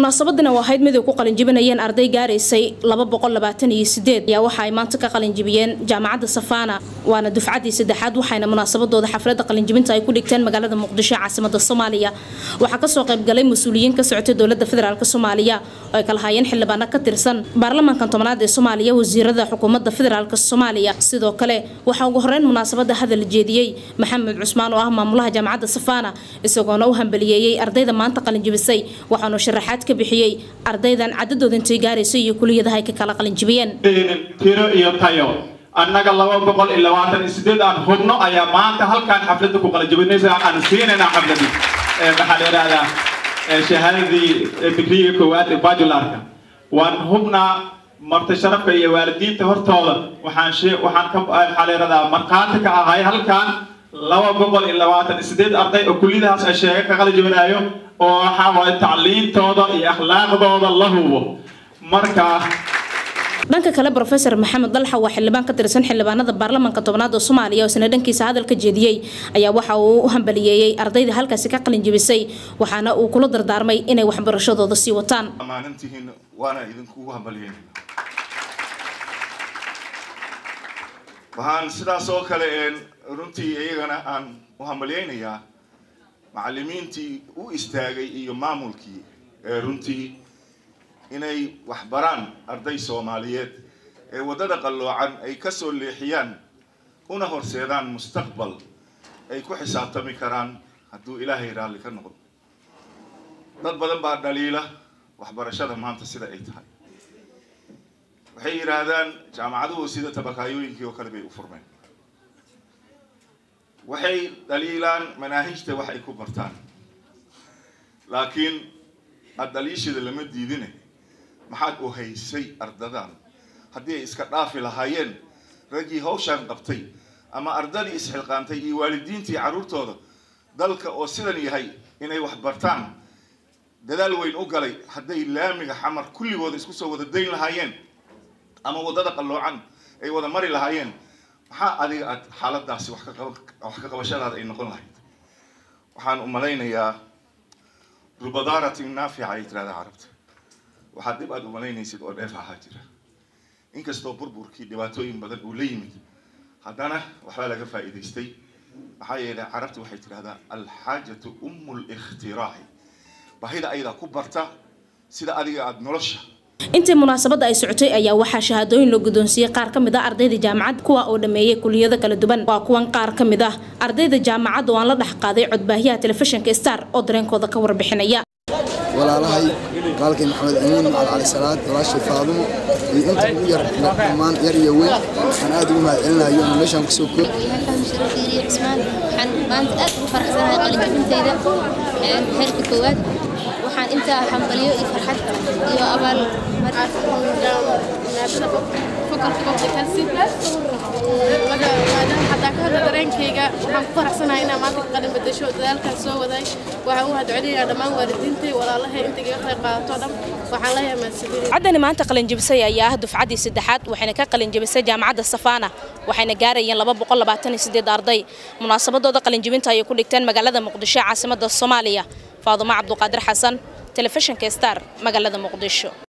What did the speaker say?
munaasabadana waa ahayd mid ay ku qalinjibinayeen arday gaaraysay ayaa waxa ay maanta ka qalinjibiyeen jaamacadda safaana waana dufcaddii saddexaad waxayna munaasabadooda xafladda qalinjibinta ay ku dhigteen magaalada muqdisho ee caasimada soomaaliya waxaa kasoo qaybgalay mas-uuliyiin ka socotay dowlada federaalk soomaaliya oo ay kala hayeen xildhibaano ka tirsan baarlamaankan tobnaad ee soomaaliya wasiirada xukuumadda federaalk soomaaliya sidoo kale waxaa ugu horeyn munaasabada hadal jeediyey maxamed cusmaan oo ah maamulaha jaamacadda safaana isagoona u hambaliyeeyey ardayda maanta qalinjibisay waxaanu sharaxaad ka bixiyey ardaydan cadadooda intay gaaraysay iyo kuliyadaha ay ka kala qalinjibiyeen tiro iyo tayo annaga laba boqol iyo labaatan iyo sideed aan hubno ayaa maanta halkaan xafladda ku qalinjibinaysa aan siinayna xafladii maxaa la yidhahdaa shahaadadii digriga koowaad ee bajularka waan hubnaa marti sharafka iyo waalidiinta hortooda waxaan waxaan ka maxaa la yidhahdaa markhaati ka ahay halkaan laba boqol iyo labaatan iyo sideed arday oo kulliyadahaas ay sheega ka qalinjibinayo oo waxaa waaye tacliintooda iyo akhlaaqdooda la hubo marka dhanka kale rofeor maxamed dalxa waa xildhibaan ka tirsan xildhibaanada baarlamaanka tobnaad oo soomaaliya oo isna dhankiisa hadal ka jeediyey ayaa waxa uu u hambaliyeeyey ardayda halkaasi ka qalinjibisay waxaana uu kula dardaarmay inay waxbarashadooda sii wataan ammaanantihiin waana idinkugu hambalyeynayna waxaan sidaas oo kale runtii iyagana aan u hambalyeynayaa macallimiintii u istaagay iyo maamulkii ee runtii inay waxbaraan arday soomaaliyeed ee waddada qalloocan ay ka soo leexiyaan una horseedaan mustaqbal ay ku xisaabtami karaan hadduu ilaahay raalli ka noqdo dad badan baa dhaliila waxbarashada maanta sida ay tahay waxay yidhaahdaan jaamacaduhu sida tabakaayooyinkii oo kale bay u furmeen waxay dhaliilaan manaahijta wax ay ku bartaan laakiin aada dhaliishada lama diidine maxaad u haysay ardadan haddii ay iska dhaafi lahaayeen raggii hawshaan qabtay ama ardadii isxilqaantay iyo waalidiintii carruurtooda dalka oo sidan yahay inay wax bartaan dadaal weyn u galay hadday laamiga xamar kulligooda isku soo wada dayn lahaayeen ama waddada qalloocan ay wada mari lahaayeen maxaa adiga aad xaaladaasi wax ka qabashadaada ay noqon lahayd waxaan u malaynayaa rubadaaratin naafica ay tirahdaa carabta waxaad dib aad u malaynaysid oo dheef ahaa jira inkastoo burburkii dhibaatooyin badan uu la yimid haddana waxbaa laga faa'iidaystay maxaa yeelay carabta waxay tidhahdaa alxaajatu ummu likhtiraaci bahida ayadaa ku barta sida adiga aada nolosha intii munaasabadda ay socotay ayaa waxaa shahaadooyin loo guddoonsiiyey qaar ka mid ah ardayda jaamacad kuwa oo dhammeeyey kuliyado kala duwan waa kuwan qaar ka mid ah ardayda jaamacadda oo aan la dhex qaaday codbaahiyaha telefishinka star oo dareenkooda ka warbixinaya walaalahay qaalkay maxamed amiin macal cali salaad walaashay faadumo iyo inta ugu yar dhammaan yar iyo weyn waxaan aad ugu mahad celinayo inaan meeshaan kusoo koob cusmaan waxaan maanta aad ugu faraxsanahay qalinjabintayda heerka koowaad waxaan intaa hambaliyo iyo farxad iyo abaal hadaa ka hadla dareenkayga waxaan ku faraxsanahay inaan maanta ka qalin badasho dadaalkaan soo waday waxaan u hadcelinayaa dhammaan waalidiintay walaalahay inta iga qayb qaadato dhan waxaan leeyahay mahadsanidin caddani maanta qalinjibisay ayaa ah dufcaddii saddexaad waxayna ka qalinjibisay jaamacadda safaana waxayna gaarayeen laba boqol labaatan iyo sideed arday munaasabadooda qalinjibinta ayay ku dhigteen magaalada muqdisho caasimada soomaaliya faadumo cabduqaadir xasan telefishinka star magaalada muqdisho